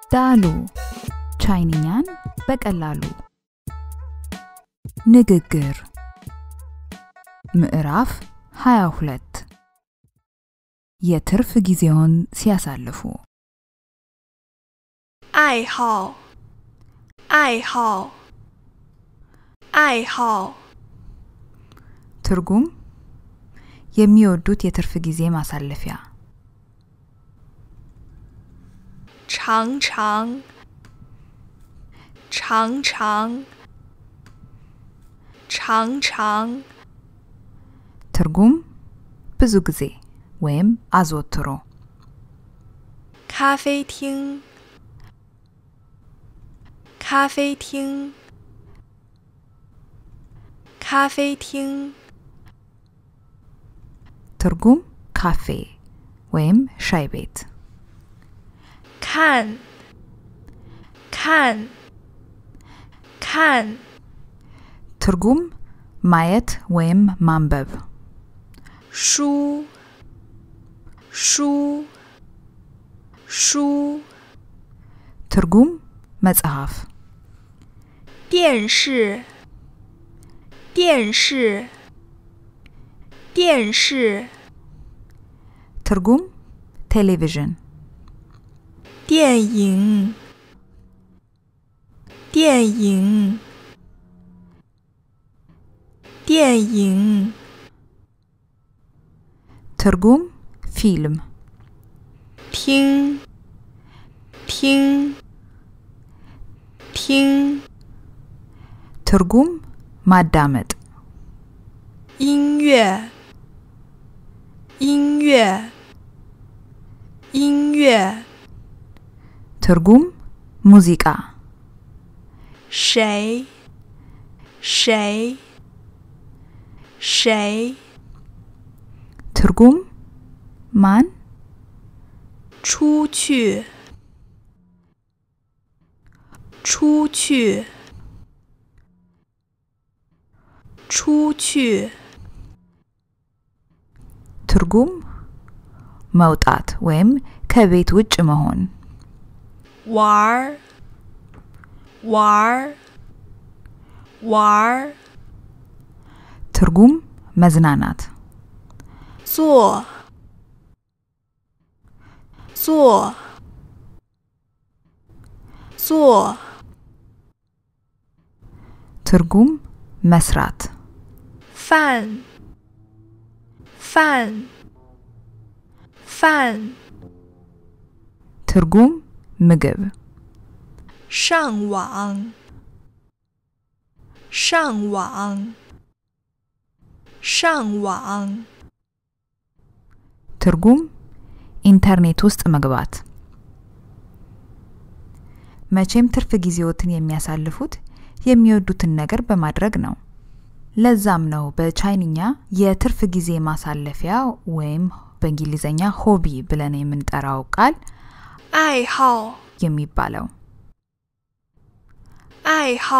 ዳሉ ቻይንኛን በቀላሉ ንግግር ምዕራፍ 22 የትርፍ ጊዜውን ሲያሳልፉ 爱好，爱好，爱好， ትርጉም የሚወዱት የትርፍ ጊዜ ማሳለፊያ 常常，常常，常常， ትርጉም ብዙ ጊዜ ወይም አዘወትሮ 咖啡厅，咖啡厅，咖啡厅， ትርጉም ካፌ ወይም ሻይ ቤት 看，看，看， ትርጉም ማየት ወይም ማንበብ 书，书，书， ትርጉም መጽሐፍ 电视，电视，电视， ትርጉም ቴሌቪዥን 电影，电影，电影， ትርጉም ፊልም 听，听，听， ትርጉም ማዳመጥ 音乐，音乐，音乐， ትርጉም ሙዚቃ 谁，谁，谁， ትርጉም ማን 出去，出去，出去， ትርጉም መውጣት ወይም ከቤት ውጭ መሆን 玩儿，玩儿，玩儿， ትርጉም መዝናናት 做，做，做， ትርጉም መስራት 饭，饭，饭， ትርጉም ምግብ 上网，上网，上网， ትርጉም ኢንተርኔት ውስጥ መግባት መቼም ትርፍ ጊዜዎትን የሚያሳልፉት የሚወዱትን ነገር በማድረግ ነው። ለዛም ነው በቻይንኛ የትርፍ ጊዜ ማሳለፊያ ወይም በእንግሊዝኛ ሆቢ ብለን የምንጠራው ቃል 爱好， የሚባለው። 爱好，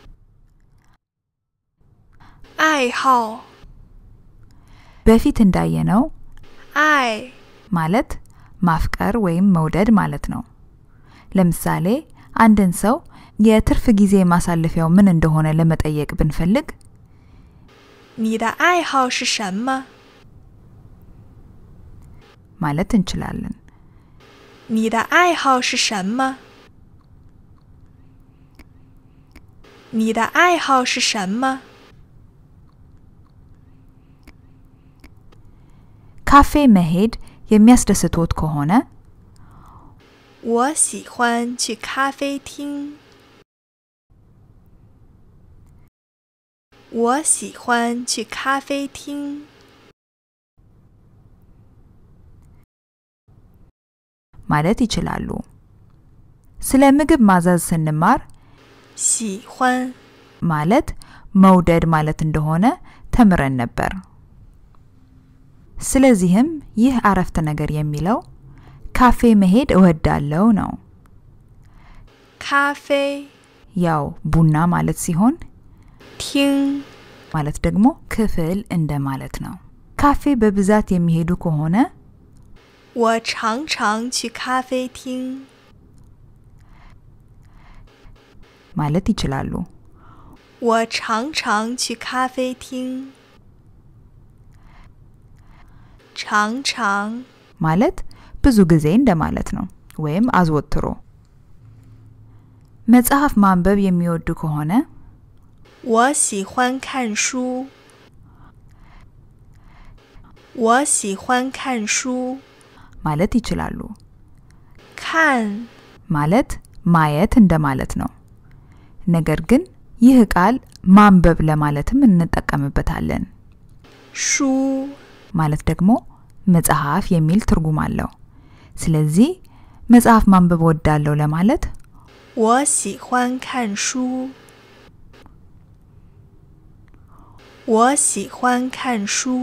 爱好， በፊት እንዳየነው 爱 ማለት ማፍቀር ወይም መውደድ ማለት ነው። ለምሳሌ አንድን ሰው የትርፍ ጊዜ ማሳለፊያው ምን እንደሆነ ለመጠየቅ ብንፈልግ 你的爱好是什么？ ማለት እንችላለን። 你的爱好是什么？你的爱好是什么？ ካፌ መሄድ የሚያስደስቶት ከሆነ 我喜欢去咖啡厅。我喜欢去咖啡厅。 ማለት ይችላሉ። ስለ ምግብ ማዘዝ ስንማር 喜欢 ማለት መውደድ ማለት እንደሆነ ተምረን ነበር። ስለዚህም ይህ አረፍተ ነገር የሚለው ካፌ መሄድ እወዳለው ነው። 咖啡 ያው ቡና ማለት ሲሆን 厅 ማለት ደግሞ ክፍል እንደማለት ነው። ካፌ በብዛት የሚሄዱ ከሆነ 我常常去咖啡厅。 ማለት ይችላሉ። 我常常去咖啡厅。常常 ማለት ብዙ ጊዜ እንደማለት ነው፣ ወይም አዘወትሮ። መጽሐፍ ማንበብ የሚወዱ ከሆነ 我喜欢看书。我喜欢看书。 ማለት ይችላሉ። 看 ማለት ማየት እንደማለት ነው። ነገር ግን ይህ ቃል ማንበብ ለማለትም እንጠቀምበታለን። 书 ማለት ደግሞ መጽሐፍ የሚል ትርጉም አለው። ስለዚህ መጽሐፍ ማንበብ ወዳለሁ ለማለት 我喜欢看书。我喜欢看书。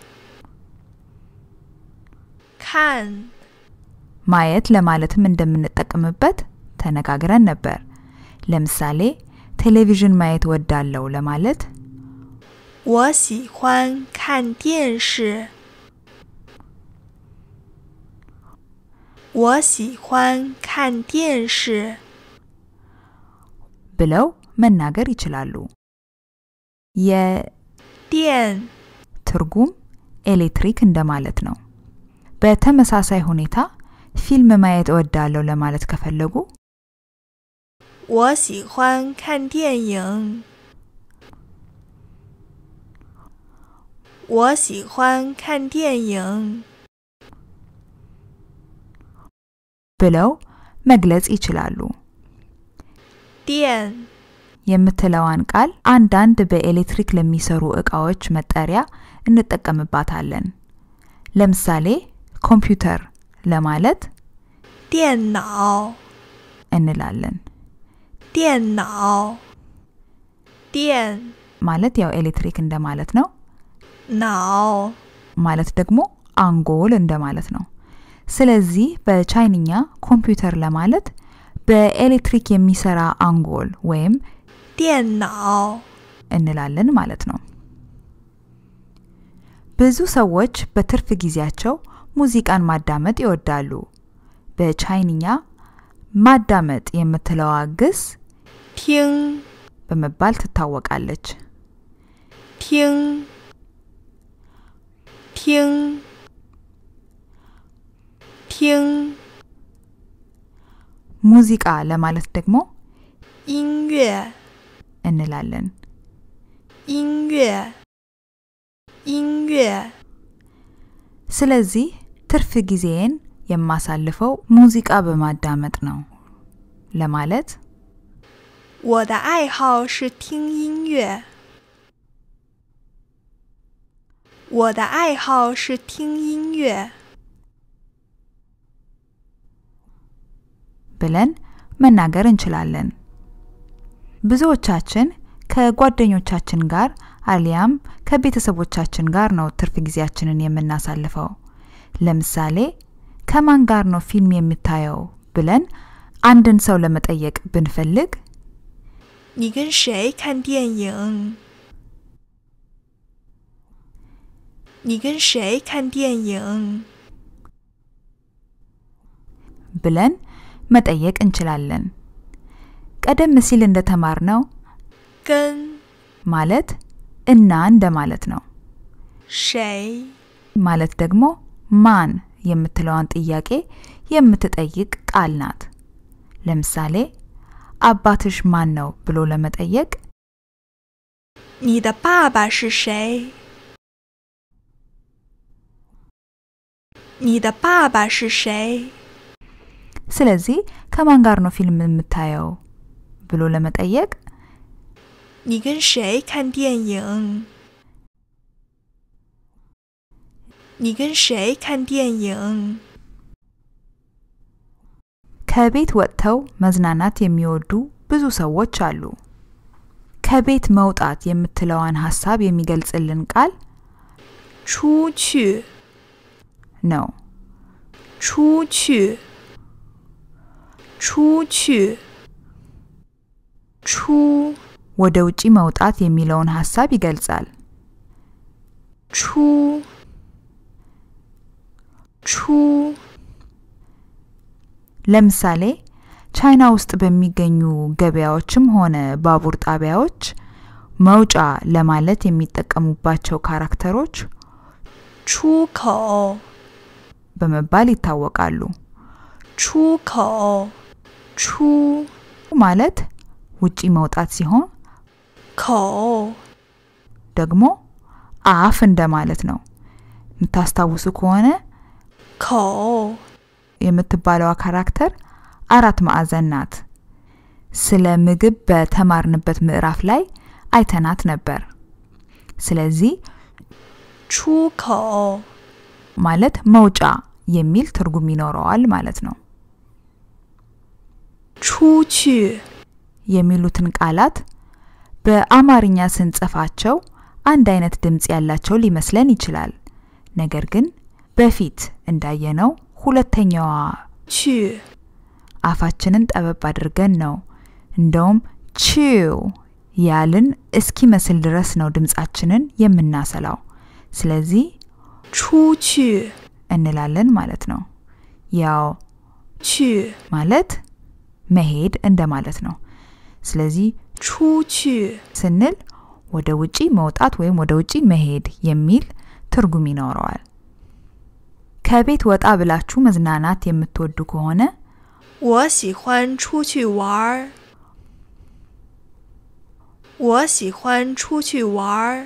看 ማየት ለማለትም እንደምንጠቀምበት ተነጋግረን ነበር። ለምሳሌ ቴሌቪዥን ማየት ወዳለሁ ለማለት 我喜欢看电视。我喜欢看电视。 ብለው መናገር ይችላሉ። 电 የትርጉም ኤሌክትሪክ እንደማለት ነው። በተመሳሳይ ሁኔታ ፊልም ማየት እወዳለሁ ለማለት ከፈለጉ 我喜欢看电影。我喜欢看电影。 ብለው መግለጽ ይችላሉ። 电 የምትለዋን ቃል አንዳንድ በኤሌክትሪክ ለሚሰሩ እቃዎች መጠሪያ እንጠቀምባታለን። ለምሳሌ ኮምፒውተር ለማለት 电脑， እንላለን። 电脑，电 ማለት ያው ኤሌክትሪክ እንደማለት ነው። 脑， ማለት ደግሞ አንጎል እንደማለት ነው። ስለዚህ በቻይንኛ ኮምፒውተር ለማለት በኤሌክትሪክ የሚሰራ አንጎል ወይም 电脑， እንላለን ማለት ነው። ብዙ ሰዎች በትርፍ ጊዜያቸው ሙዚቃን ማዳመጥ ይወዳሉ። በቻይንኛ ማዳመጥ የምትለዋ ግስ 听， በመባል ትታወቃለች። 听，听，听 ሙዚቃ ለማለት ደግሞ 音乐， እንላለን። 音乐，音乐。 ስለዚህ ትርፍ ጊዜዬን የማሳልፈው ሙዚቃ በማዳመጥ ነው ለማለት 我的爱好是听音乐。我的爱好是听音乐。 ብለን መናገር እንችላለን። ብዙዎቻችን ከጓደኞቻችን ጋር አሊያም ከቤተሰቦቻችን ጋር ነው ትርፍ ጊዜያችንን የምናሳልፈው። ለምሳሌ ከማን ጋር ነው ፊልም የምታየው ብለን አንድን ሰው ለመጠየቅ ብንፈልግ 你跟谁看电影？你跟谁看电影？ ብለን መጠየቅ እንችላለን። ቀደም ሲል እንደተማርነው 跟 ማለት እና እንደማለት ነው። 谁？ ማለት ደግሞ ማን የምትለዋን ጥያቄ የምትጠይቅ ቃል ናት። ለምሳሌ አባትሽ ማን ነው ብሎ ለመጠየቅ 你的爸爸是谁？你的爸爸是谁？ ስለዚህ ከማን ጋር ነው ፊልም የምታየው ብሎ ለመጠየቅ 你跟谁看电影？你跟谁看电影？ ከቤት ወጥተው መዝናናት የሚወዱ ብዙ ሰዎች አሉ። ከቤት መውጣት የምትለዋን ሀሳብ የሚገልጽልን ቃል 出去， ነው። 出去，出去，出 ወደ ውጪ መውጣት የሚለውን ሀሳብ ይገልጻል። 出，出 ለምሳሌ ቻይና ውስጥ በሚገኙ ገበያዎችም ሆነ ባቡር ጣቢያዎች መውጫ ለማለት የሚጠቀሙባቸው ካራክተሮች 出口， በመባል ይታወቃሉ። 出口，出 ማለት ውጪ መውጣት ሲሆን 口， ደግሞ አፍ እንደማለት ነው። የምታስታውሱ ከሆነ 口， የምትባለዋ ካራክተር አራት ማዕዘን ናት። ስለ ምግብ በተማርንበት ምዕራፍ ላይ አይተናት ነበር። ስለዚህ 出口， ማለት መውጫ የሚል ትርጉም ይኖረዋል ማለት ነው። 出去， የሚሉትን ቃላት በአማርኛ ስንጽፋቸው አንድ አይነት ድምፅ ያላቸው ሊመስለን ይችላል። ነገር ግን በፊት እንዳየነው ሁለተኛዋ 去， አፋችንን ጠበብ አድርገን ነው እንደውም ቺው ያልን እስኪመስል ድረስ ነው ድምፃችንን የምናሰላው። ስለዚህ 出去， እንላለን ማለት ነው። ያው 去， ማለት መሄድ እንደማለት ነው። ስለዚህ 出去， ስንል ወደ ውጪ መውጣት ወይም ወደ ውጪ መሄድ የሚል ትርጉም ይኖረዋል። ከቤት ወጣ ብላችሁ መዝናናት የምትወዱ ከሆነ 我喜欢出去玩儿。我喜欢出去玩儿。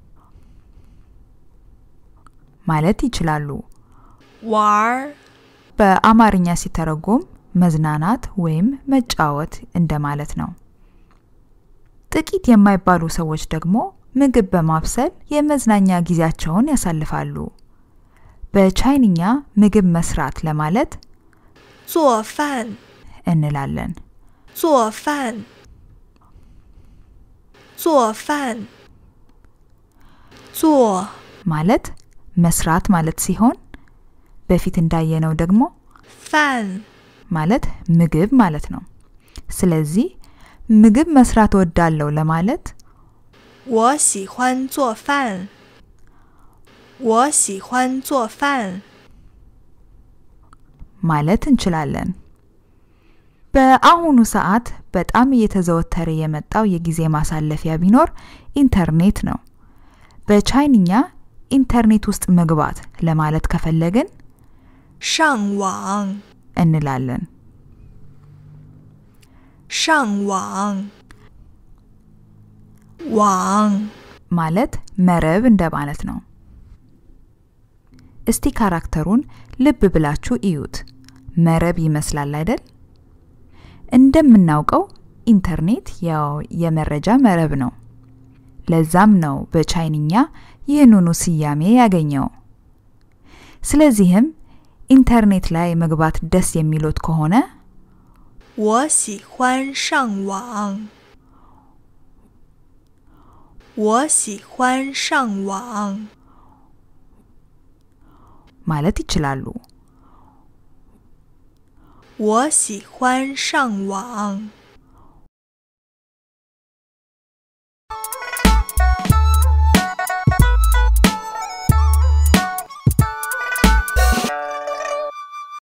ማለት ይችላሉ። 玩儿， በአማርኛ ሲተረጎም መዝናናት ወይም መጫወት እንደማለት ነው። ጥቂት የማይባሉ ሰዎች ደግሞ ምግብ በማብሰል የመዝናኛ ጊዜያቸውን ያሳልፋሉ። በቻይንኛ ምግብ መስራት ለማለት 做饭， እንላለን። 做饭，做饭，做 ማለት መስራት ማለት ሲሆን በፊት እንዳየነው ደግሞ 饭， ማለት ምግብ ማለት ነው። ስለዚህ ምግብ መስራት እወዳለሁ ለማለት 我喜欢做饭。我喜欢做饭。 ማለት እንችላለን። በአሁኑ ሰዓት በጣም እየተዘወተረ የመጣው የጊዜ ማሳለፊያ ቢኖር ኢንተርኔት ነው። በቻይንኛ ኢንተርኔት ውስጥ መግባት ለማለት ከፈለግን 上网， እንላለን። 上网，网， ማለት መረብ እንደማለት ነው። እስቲ ካራክተሩን ልብ ብላችሁ እዩት። መረብ ይመስላል አይደል? እንደምናውቀው ኢንተርኔት ያው የመረጃ መረብ ነው። ለዛም ነው በቻይንኛ ይህንኑ ስያሜ ያገኘው። ስለዚህም ኢንተርኔት ላይ መግባት ደስ የሚሎት ከሆነ 我喜欢上网。我喜欢上网。 ማለት ይችላሉ። 我喜欢上网。